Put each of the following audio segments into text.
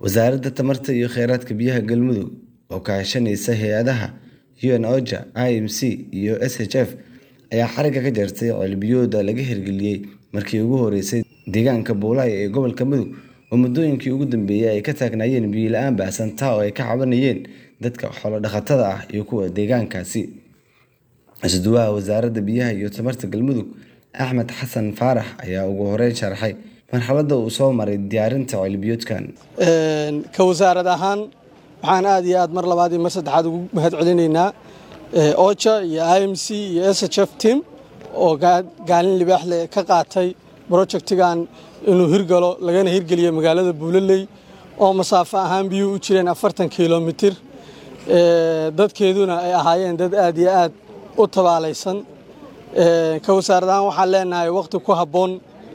Wasaaradda Tamarta iyo Kheyraadka Biyaha Galmudug oo kaashanaysa hay'adaha UNOCHA, IMC iyo SHF ayaa xarigga ka jartay ceel-biyood laga hirgeliyay markii ugu horeysay deegaanka Buulay ee gobolka Mudug oo muddooyinkii ugu dambeeyay ay ka taagnaayeen biyo la'aan baahsan taa oo ay ka cabanayeen dadka xoolo dhaqatada ah iyo kuwa deegaankaasi. Isbuuca Wasaaradda Biyaha iyo Tamarta Galmudug Axmed Xasan Faarax ayaa ugu horeyn sharaxay marxaladda uu soo maray diyaarinta ceel-biyoodkan. ka wasaarad ahaan waxaan aad iyo aad mar labaad iyo mar saddexaad ugu mahad celinaynaa OCHA iyo IMC iyo SHF team oo gaalin libaax leh ka qaatay projectigan inuu hirgalo lagana hirgeliyo magaalada Buulaley oo masaafo ahaan biyuhu u jireen afartan kilomitir dadkeeduna ay ahaayeen dad aad iyo aad u tabaalaysan ka wasaarad ahaan waxaan leenahay waqti ku habboon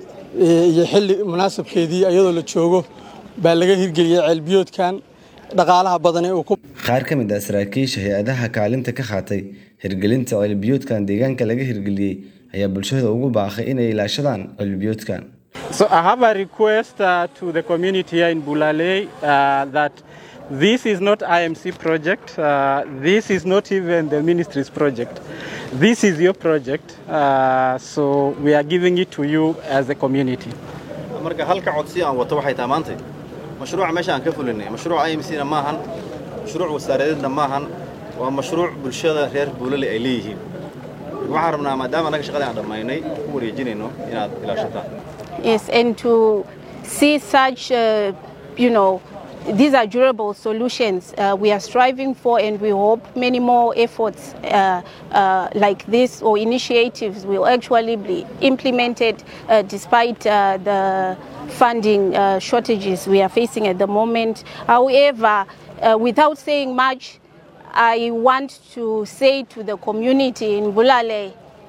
iyo xilli munaasabkeedii iyadoo la joogo baa laga hirgeliyey ceelbiyoodkan dhaqaalaha badan ee uu ku Qaar ka mid ah saraakiisha hay'adaha kaalinta ka qaatay hirgelinta ceel-biyoodkan deegaanka laga hirgeliyay ayaa bulshada ugu baaqay inay ilaashadaan ceel-biyoodkan. So I have a request uh, to the community here in Bulale uh, that this is not IMC project. Uh, this is not even the ministry's project. This is your project. Uh, so we are giving it to you as a community. marka halka codsi aan wato waxay tahay maanta mashruuca meesha aan ka fulinay mashruuc IMC-na maahan mashruuc wasaaradeedna maahan waa mashruuc bulshada reer buulale ay leeyihiin waxaan rabnaa maadaama annaga shaqada aan dhammaynay ku wareejinayno inaad ilaashataan Yes, and to see such, uh, you know, these are durable solutions uh, we are striving for, and we hope many more efforts uh, uh, like this or initiatives will actually be implemented uh, despite uh, the funding uh, shortages we are facing at the moment. However, uh, without saying much, I want to say to the community in Bulale,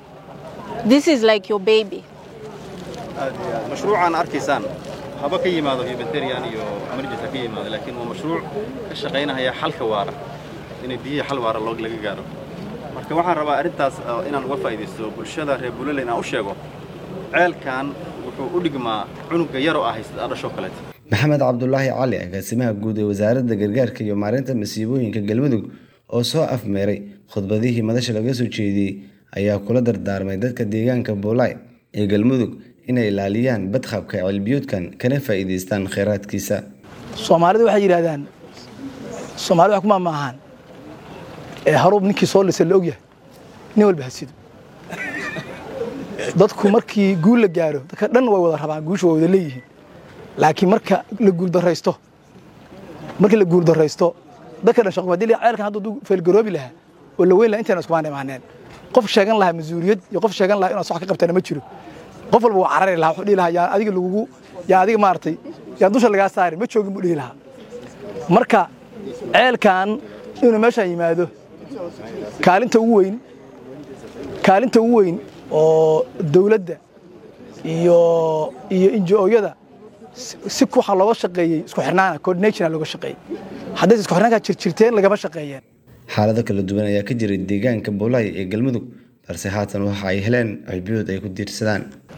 this is like your baby. mashruucaan arkaysaan haba ka yimaado humanitarian iyo emergency ka yimaado laakiin waa mashruuc ka shaqaynaya xalka waara inay biyihii xal waara loo laga gaaro marka waxaan rabaa arrintaas uh, inaan uga faa'iidaysto bulshada reer buulale inaan u sheego ceelkan wuxuu u dhigmaa cunuga yaroo ah haysata dhashoo kaleeta Maxamed Cabdulaahi Cali agaasimaha guud ee Wasaaradda Gargaarka iyo Maareynta Masiibooyinka Galmudug oo soo afmeeray khudbadihii madasha laga soo jeediyey ayaa kula dardaarmay dadka deegaanka Buulay ee Galmudug inay ilaaliyaan badqabka ceel-biyoodkan kana faa'iidaystaan kheyraadkiisa. soomaalidu waxay yidhaahdaan soomaalida wax kuma maahan ee haruub ninkii soo lisay la ogyahay nin walba hasido dadku markii guul la gaaro dadka dhan way wada rabaan guusha way wada leeyihiin laakiin marka la guuldarraysto markii la guuldarraysto dadka dhan shaqo hadii ceelkan hadda duu feelgaroobi lahaa oo la weyn lahaa intayna iskumaan imaaneen qof sheegan lahaa mas-uuliyad iyo qof sheegan lahaa inaad wax ka qabtana ma jiro qof walba waa carari lahaa wuxuu dhihi lahaa yaa adiga lagugu yaa adiga maaragtay yaa dusha lagaa saari ma joogin buu dhihi lahaa marka ceelkan inuu meeshaan yimaado kaalinta ugu weyn kaalinta ugu weyn oo dawladda iyo iyo injo-yada si waxaa looga shaqeeyey isku xirnaana coordinationa looga shaqeeyey haddaysa isku xirnaankaa jirjirteen lagama shaqeeyeen Xaalado kala duwan ayaa ka jiray deegaanka Buulay ee Galmudug balse haatan waxa ay heleen ceel-biyood ay ku diirsadaan.